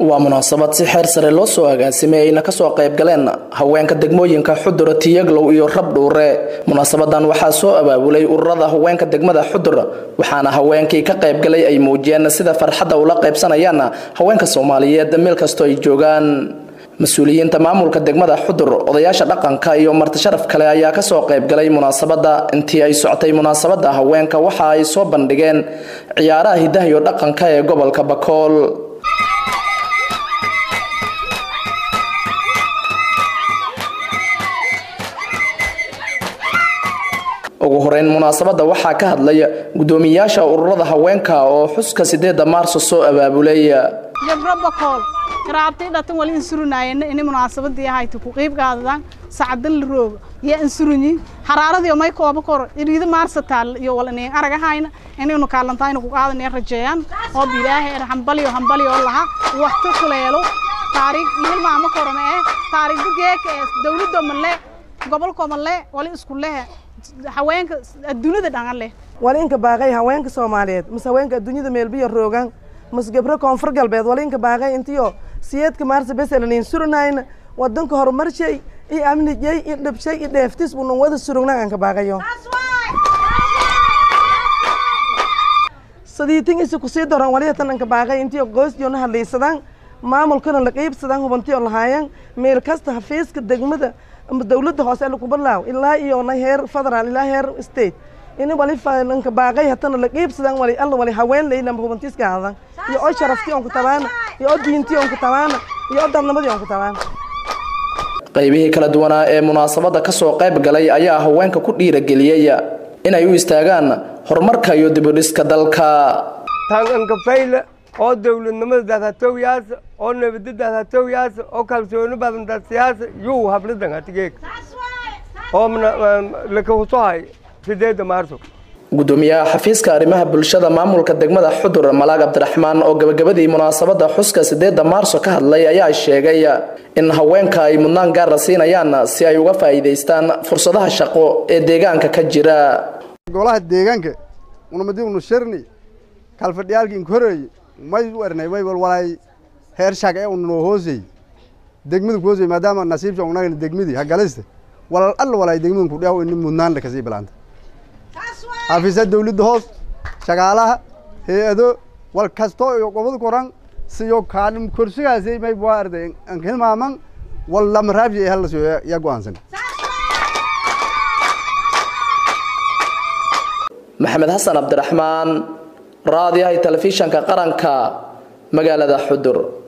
waa munaasabad si xeer sare loo soo agaasimay ayna kasoo qayb galeen haweenka degmooyinka xudur tiyaglow iyo rabdhuure munaasabadan waxaa soo abaabulay ururada haweenka degmada xudur waxaana haweenkii ka qaybgalay ay muujiyeen sida farxadda ula qaybsanayaan haweenka soomaaliyeed meel kastoo ay joogaan mas-uuliyiinta maamulka degmada xudur odayaasha dhaqanka iyo martisharaf kale ayaa kasoo qaybgalay munaasabada intii ay socotay munaasabada haweenka waxa ay soo bandhigeen ciyaaraha hidaha iyo dhaqanka ee gobolka bakool ugu horeyn munaasabada waxaa ka hadlay gudoomiyaasha ururada haweenka oo xuska sideeda maarso soo abaabulay gabro bakool garaabtay dhatan wali insurunayeen inay munaasabadii ahayd ku qayb qaadadaan sacdan la rooga iyo insurunyi haraaradii may kooba kor iriida maarsa taal iyo wal inay arag ahayna inaynu kaalantaayna ku qaadanay rajeeyaan oo bilaahay hambaliyo hambaliyo laha waqti kuleelo taariikh meel maamo korama ee taariikh geeka ee dawladda malle gobolka malle wali isku leh haweenka adduunyada dhangan leh wali inka baaqay haweenka soomaaliyeed mase haweenka adduunyada meelbiyo roogan mase gabro koonfur galbeed wali inka baaqay intiyo siyeedka maarsa beselanayn suranayna wadanka horumarshay iyo amnijay iyo dhabshay iyo dheeftis bunan wada surugna aan ka baaqayo sadiitin isa kusii daran wali hatan anka baaqay intiyo qoysdiyo na hadlaysadaan maamulkana la qiibsadaan hubantiyo lahaayan meel kasta hafiiska degmada ama dawladda hoose lagu balaaw ilaa iyo na heer federaal ilaa heer state ini wali falanka baaqay hatana la qiibsadaan wali alla wali haween leyna hubantiiska hadan iyo oo sharafti on ku tabaana iyo oo diinti on ku tabaana iyo oo dadnimadii on ku tabaana qaybihii kala duwanaa ee munaasabada kasoo qayb galay ayaa haweenka ku dhiirageliyey inay u istaagaan horumarka iyo dibudhiska dalka tangankafayla oo dawladnimada daadhatowyaasa oo nabada daadhatowyaasa oo kalsooni badan dadsiyaasa yuu habladan hatigeeg oo lakahusohay sideeda maarso gudoomiyaha xafiiska arrimaha bulshada maamulka degmada xudur malaag cabdiraxmaan oo gabagabadii munaasabada xuska sideeda maarso ka hadlay ayaa sheegay in haweenka ay mudnaan gaara siinayaan si ay uga faa'iidaystaan fursadaha shaqo ee deegaanka ka jira golaha deegaanka unamadi unu shirni kalfadhiyaalki inkoreeye may u ernay way walwalay heer shaq ee unoo hoosey degmadu ku hoosey maadaama nasiibsha unagana degmadii hagalista walal alla walay degmadu ku dhaw in mudnaan la kasii bilaanta xafiisa dawladda hoos shaqaalaha hay-ado wal kasto iyo gobol koran siyo kaalim kursigaasi may bua arday an hilmaaman wal lamaraabji hal siyo ya go'aansan maxamed xasan cabdiraxmaan raadiyaha telefishanka qaranka magaalada xudur